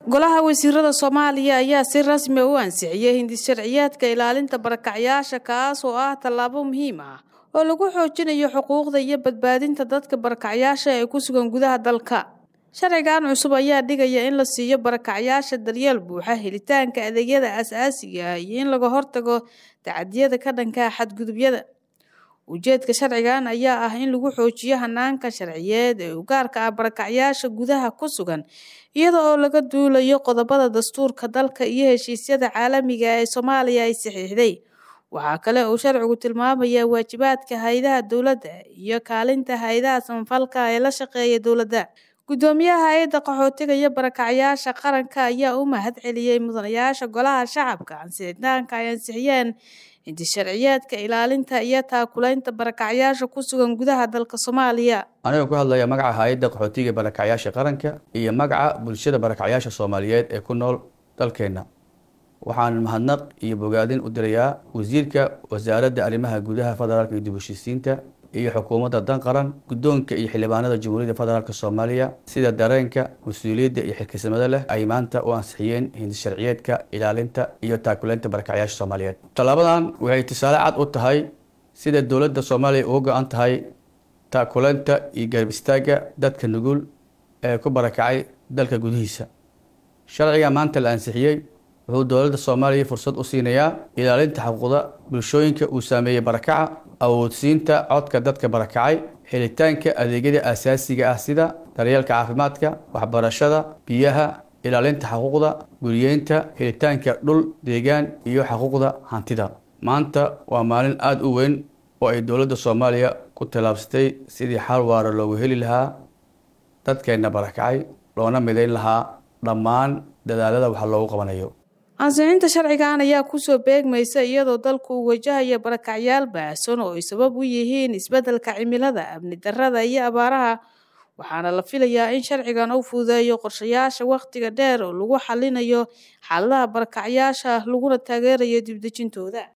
golaha wasiirada soomaaliya ayaa si rasmi u ansixiyey hindis sharciyeedka ilaalinta barakacyaasha kaas oo ah tallaabo muhiim ah oo lagu xoojinayo xuquuqda iyo badbaadinta dadka barakacyaasha ee ku sugan gudaha dalka sharcigan cusub ayaa dhigaya in la siiyo barakacyaasha daryeel buuxa helitaanka adeegyada aasaasiga ah iyo in laga hortago tacadiyada ka dhanka xadgudubyada ujeedka sharcigan ayaa ah in lagu xoojiyo hanaanka sharciyeed ee u gaarka ah barakacyaasha gudaha ku sugan iyada oo laga duulayo qodobada dastuurka dalka iyo heshiisyada caalamiga ee soomaaliya ay saxiixday waxaa kale uu sharcigu tilmaamayaa waajibaadka hay-adaha dowladda iyo kaalinta hay-adaha samafalka ee la shaqeeya dowladda guddoomiyaha hay-adda qaxootiga iyo barakacyaasha qaranka ayaa u mahad celiyey mudanayaasha golaha shacabka ansixitaanka ay ansixiyeen hindis sharciyeedka ilaalinta iyo taakulaynta barakacyaasha ku sugan gudaha dalka soomaaliya anigoo ku hadlaya magaca hay-adda qaxootiga barakacyaasha qaranka iyo magaca bulshada barakacyaasha soomaaliyeed ee ku nool dalkeenna waxaan mahadnaq iyo bogaadin u dirayaa wasiirka wasaaradda arrimaha gudaha federaalka iyo dib heshiisiinta iyo xukuumadda dan qaran guddoonka iyo xildhibaanada jamhuuriyadda federaalk soomaaliya sida dareenka mas-uuliyadda iyo xilkisamada leh ay maanta u ansixiyeen hindis sharciyeedka ilaalinta iyo taakulaynta barakacyaasha soomaaliyeed tallaabadan waxay tusaale cad u tahay sida dowladda soomaaliya uga go-an tahay taakulaynta iyo garab istaagga dadka nugul ee ku barakacay dalka gudihiisa sharciga maanta la ansixiyey wuxuu dowladda soomaaliya fursad u siinayaa ilaalinta xuquuqda bulshooyinka uu saameeyey barakaca awoodsiinta codka dadka barakacay helitaanka adeegyada aasaasiga ah sida daryeelka caafimaadka waxbarashada biyaha ilaalinta xuquuqda guriyeynta helitaanka dhul deegaan iyo xuquuqda hantida maanta waa maalin aada u weyn oo ay dowladda soomaaliya ku tallaabsatay sidii xal waara loogu heli lahaa dadkeenna barakacay loona midayn lahaa dhammaan dadaalada wax loogu qabanayo ansixinta sharcigan ayaa kusoo beegmaysa iyadoo dalku uu wajahaya barakacyaal baahsan oo ay sabab u yihiin isbeddelka cimilada amni darrada iyo abaaraha waxaana la filayaa in sharcigan uu fududeeyo qorshayaasha wakhtiga dheer oo lagu xalinayo xaaladaha barakacyaasha laguna taageerayo dibdejintooda